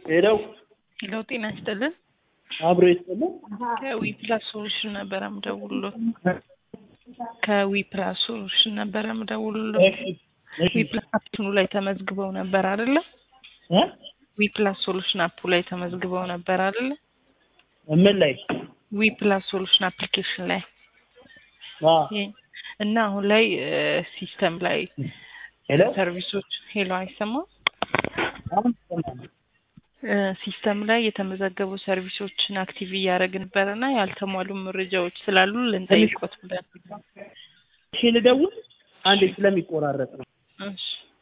ሄለው ሄሎ ጤና ይስጥልን። አብሮ ይስጥልን። ከዊ ፕላስ ሶሉሽን ነበረ ምደውልሎ ከዊ ፕላስ ሶሉሽን ነበረ ምደውልሎ ዊ ፕላስ አፕኑ ላይ ተመዝግበው ነበር አይደለ? እ? ዊ ፕላስ ሶሉሽን አፑ ላይ ተመዝግበው ነበር አይደለ? ምን ላይ? ዊ ፕላስ ሶሉሽን አፕሊኬሽን ላይ አ ይሄ- እና አሁን ላይ ሲስተም ላይ ሄሎ ሰርቪሶች ሄሎ አይሰማም አሁን ይሰማል። ሲስተም ላይ የተመዘገቡ ሰርቪሶችን አክቲቭ እያደረግን ነበረ እና ያልተሟሉ መረጃዎች ስላሉ ልንጠይቆት ብለን እሺ ልደውል አንዴ ስለሚቆራረጥ ነው። እሺ